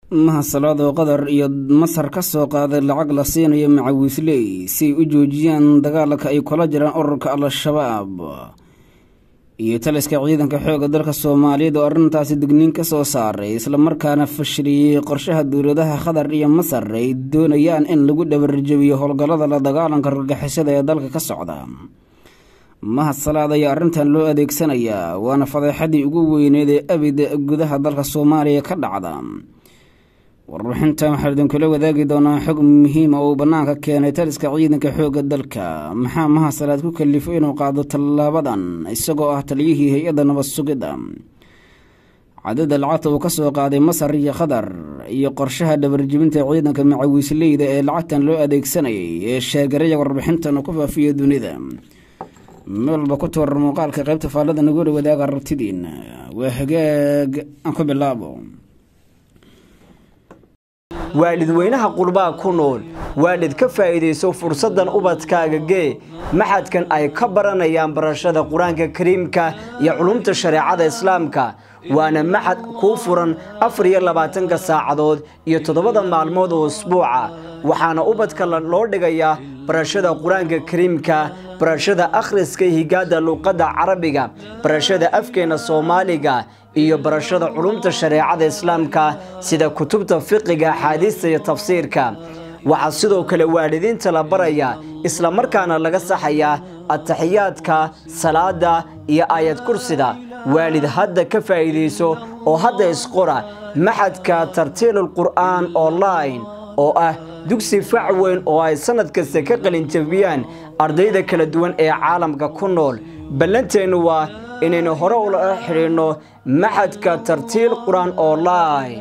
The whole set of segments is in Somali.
mahasalaad oo qatar iyo masar ka soo qaaday lacag la siinayo macawiisley si ay u joojiyaan dagaalka ay kula jiraan ururka al-shabaab iyo taliska ciidanka xoogga dalka soomaaliyeed oo arrintaasi digniin ka soo saaray islamarkaana fashiliyey qorshaha dowladaha qatar iyo masar ay doonayaan in lagu dhabarjabiyo howlgallada la dagaalanka argagixisada ee dalka ka socda mahadsalaad ayaa arrintan loo adeegsanayaa waana fadeexadii ugu weyneed ee abid gudaha dalka soomaaliya ka dhacda warbixintan waxaan idinkula wadaagi doonaa xog muhiima oo uu bannaanka keenay taliska ciidanka xoogga dalka maxaa mahasalaad ku kalifo inuu qaado tallaabadan isagoo ah taliyihii hay-adda nabad sugidda cadada lacagta uu ka soo qaaday masar iyo qatar iyo qorshaha dhabarjibinta ciidanka macawiisleyda ee lacagtan loo adeegsanayay ee sheegaraya warbixintan uu ku faafiya dunida meel walba ku toorar muuqaalka qaybta faallada nagula wadaaga rabtidiina waa hagaag aan ku bilaabo waalidweynaha qurbaa ku nool waalid ka faa'iidayso fursaddan ubadkaaga gee maxadkan ay ka baranayaan barashada qur-aanka kariimka iyo culumta shareecada islaamka waana maxad kuu furan afar iyo labaatanka saacadood iyo toddobada maalmood oo usbuuca waxaana ubadka loo dhigayaa barashada qur-aanka kariimka barashada akhriska higaada luuqadda carabiga barashada afkeena soomaaliga iyo barashada culumta shareecada islaamka sida kutubta fiqiga axaadiista iyo tafsiirka waxaa sidoo kale waalidiinta la baraya islamarkaana laga saxayaa ataxiyaadka salaada iyo aayad kursida waalid hadda ka faa'iidayso oo hadda isqora maxadka tartiilul qur'aan online oo ah dugsi fac weyn oo ay sannad kasta ka qalinjabiyaan ardayda kala duwan ee caalamka ku nool ballanteennu waa inaynu hore ula xidhiidhno maxadka tartiil qur-aan online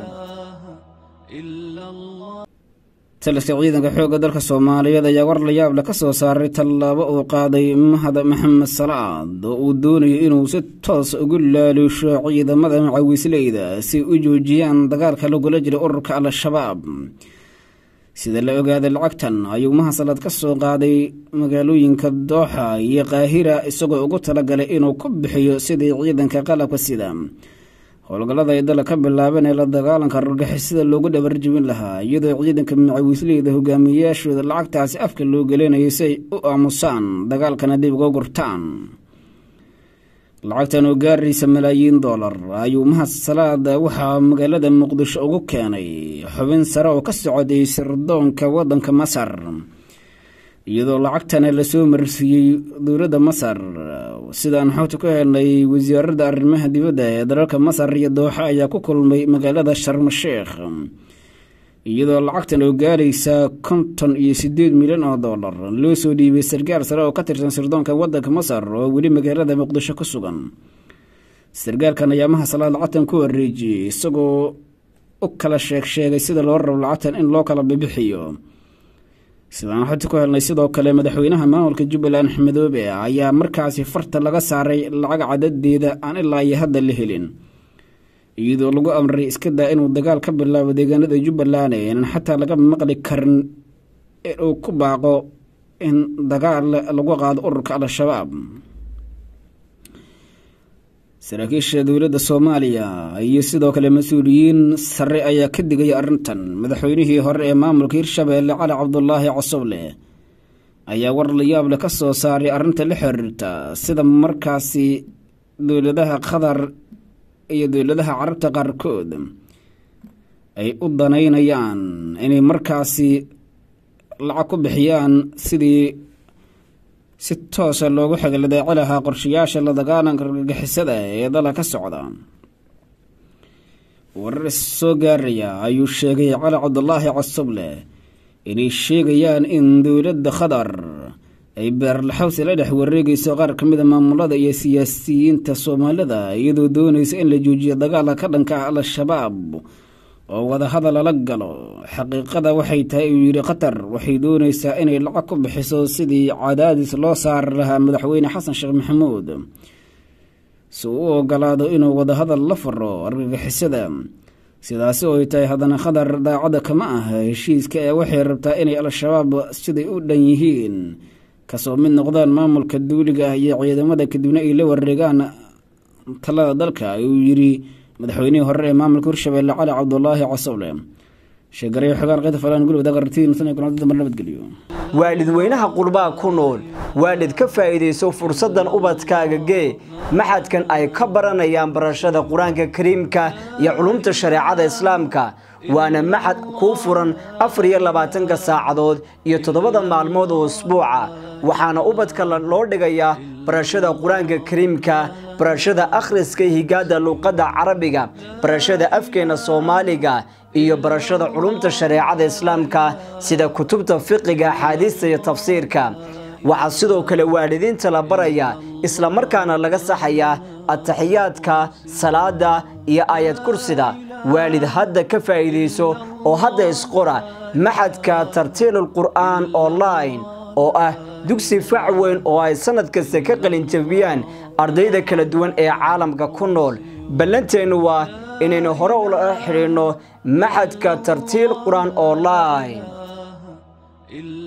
taliska ciidanka xoogga dalka soomaaliyeed ayaa war la yaable ka soo saaray tallaabo uu qaaday mahad maxamed salaad oo uu doonayo inuu si toos ugu laaluusho ciidamada macawiisleyda si u joojiyaan dagaalka lagula jira ururka al-shabaab sida la ogaaday lacagtan ayuu mahasalaad ka soo qaaday magaalooyinka dooxa iyo qaahira isagoo ugu talagalay inuu ku bixiyo sidii ciidanka qalabka sida howlgallada ay dala ka bilaabeen ee la dagaalanka argagixisada loogu dhabarjibin lahaa iyadoo ciidanka macawiisleyda hogaamiyeyaashooda lacagtaasi afka loo gelinayo si ay u aamusaan dagaalkana dib uga gurtaan lacagtan oo gaaraysa malaayiin doolar ayuu mahad salaad waxaa magaalada muqdisho ugu keenay xubin sare oo ka socday sirdoonka waddanka masar iyadoo lacagtana lasoo marsiiyey dowladda masar sidaan xogta ku helnay wasaaradda arrimaha dibadda ee dalalka masar iyo dooxa ayaa ku kulmay magaalada sharmasheekh iyadoo lacagtan oo gaaraysa konton iyo siddeed milyan oo dollar loo soo dhiibay sarkaal sare oo ka tirsan sirdoonka waddanka masar oo weli magaalada muqdisho ku sugan sarkaalkan ayaa mahasalaad lacagtan ku wareejiyey isagoo u kala sheeg sheegay sida loo rabo lacagtan in loo kala bibixiyo sidaan xogta ku helnay sidoo kale madaxweynaha maamulka jubbaland axmedoobe ayaa markaasi farta laga saaray lacag cadadeeda aan ilaa iyo hadda la helin iyadoo lagu amray iska daa inuu dagaal ka bilaabo deegaanada jubbaland inaan xataa laga maqli karin inuu ku baaqo in dagaal lagu qaado ururka al-shabaab saraakiisha dowladda soomaaliya iyo sidoo kale mas-uuliyiin sare ayaa ka digaya arrintan madaxweynihii hore ee maamulka hirshabeelle cali cabdulaahi cosoble ayaa war la yaable ka soo saaray arrinta la xiriirta sida markaasi dowladaha qatar iyo dowladaha carabta qaarkood ay u danaynayaan inay markaasi lacag ku bixiyaan sidii si toosa loogu xagladaaci lahaa qorshayaasha la dagaalanka argagixisada ee dala ka socda warar soo gaaraya ayuu sheegay cali cabdulaahi cosoble inay sheegayaan in dowladda qatar ay beerlaxawsi la dhex wareegayso qaar ka mid a maamulada iyo siyaasiyiinta soomaalida iyadoo doonaysa in la joojiyo dagaalka ka dhanka ah al-shabaab oo wadahadal lala galo xaqiiqada waxay tahay uu yidhi qatar waxay doonaysaa inay lacag ku bixiso sidii cadaadis loo saari lahaa madaxweyne xasan sheekh maxamuud si uu u ogolaado inuu wadahadal la faro argagixisada sidaasi oo ay tahay haddana qatar daacadda kama ah heshiiska ee waxay rabtaa inay al-shabaab siday u dhan yihiin kasoo mid noqdaan maamulka duuliga ah iyo ciidamada kadibna ay la wareegaan talada dalka uu yidhi madaxweynihii hore ee maamulka hirshabelle cali cabdulaahi casowle sheegaray xogaan qeyta falaan guli wadaag aragtidii nusan iyo kulantada mar nabadgeliyo waalidweynaha qurbaa ku nool waalid ka faa'iidayso fursaddan ubadkaaga gee maxadkan ay ka baranayaan barashada qur-aanka kariimka iyo culumta shareecada islaamka waana maxad kuu furan afar iyo labaatanka saacadood iyo toddobada maalmood oo usbuuca waxaana ubadka loo dhigayaa barashada qur-aanka kariimka barashada akhriska higaada luuqadda carabiga barashada afkeena soomaaliga iyo barashada culumta shareecada islaamka sida kutubta fiqiga axaadiista iyo tafsiirka waxaa sidoo kale waalidiinta la barayaa islamarkaana laga saxayaa ataxiyaadka salaada iyo aayad kursida waalid hadda ka faa'iidayso oo hadda isqora maxadka tartiilul qur'aan online oo ah dugsi fac weyn oo ay sannad kasta ka qalinjabiyaan ardayda kala duwan ee caalamka ku nool ballanteennu waa inaynu hore ula xidhiidhno maxadka tartiil qur-aan online